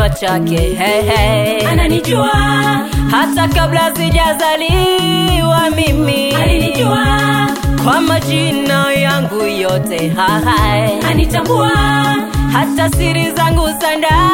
kinywa chake hey, hey. ananijua hata kabla sijazaliwa mimi alinijua kwa majina yangu yote hai anitambua hata siri zangu za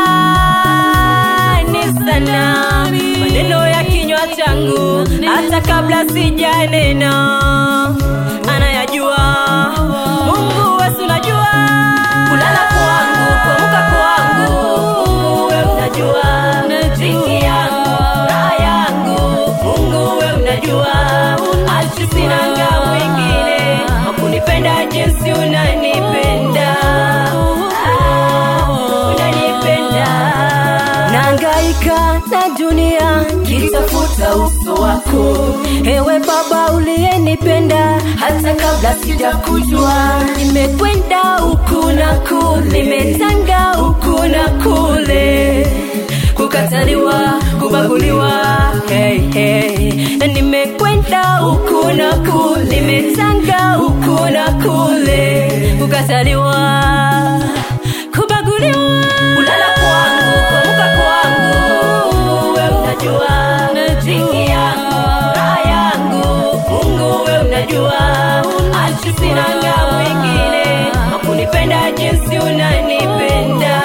ndani sana maneno ya kinywa changu hata kabla sijanena anayajua mungu wesu najua kulala kwangu kuamuka kwangu mungu we unajua riziki yangu raha yangu mungu we unajua achi sinanga mwingine wakunipenda jinsi unanipenda Ah, unanipenda nangaika na dunia kitafuta uso wako ewe baba uliyenipenda hata kabla sijakujua nimekwenda huku na kule nimetanga huku na kule kukataliwa kubaguliwa hey, hey. nimekwenda huku na kule nimetanga huku na kule kukataliwa kubaguliwa kulala kwangu kuamuka kwangu mungu we unajua riziki yangu raha yangu mungu we unajua achi sinanga mwingine wakunipenda jinsi unanipenda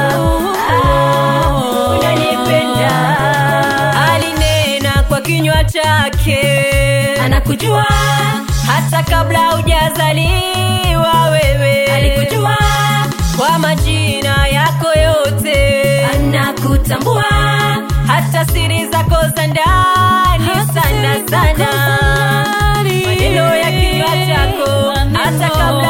Ah, unanipenda alinena kwa kinywa chake anakujua hata kabla hujazaliwa wewe alikujua kwa majina yako yote anakutambua hata siri zako za ndani sana sana maneno ya kinywa chako hata kabla